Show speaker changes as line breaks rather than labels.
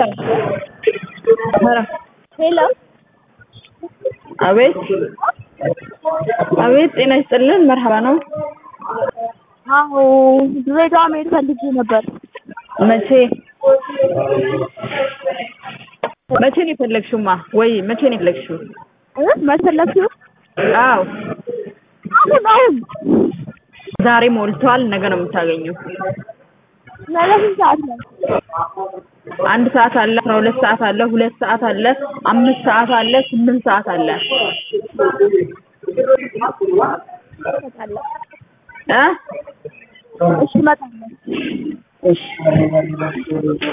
ሄሎ
አቤት አቤት፣ ጤና ይስጥልን። መርሀባ ነው።
አዎ ድሬዳዋ መሄድ ፈልጌ ነበር።
መቼ መቼ ነው የፈለግሽውማ? ወይ መቼ ነው የፈለግሽው?
እ መሰለችው
አዎ
አሁን አሁን
ዛሬ ሞልቷል። ነገ ነው የምታገኘው።
ነገ ስንት ሰዓት ነው?
አንድ ሰዓት አለ፣ አስራ ሁለት ሰዓት አለ፣ ሁለት ሰዓት አለ፣ አምስት ሰዓት አለ፣ ስምንት ሰዓት አለ።
እመጣለሁ።
እ
እሺ እመጣለሁ።
እሺ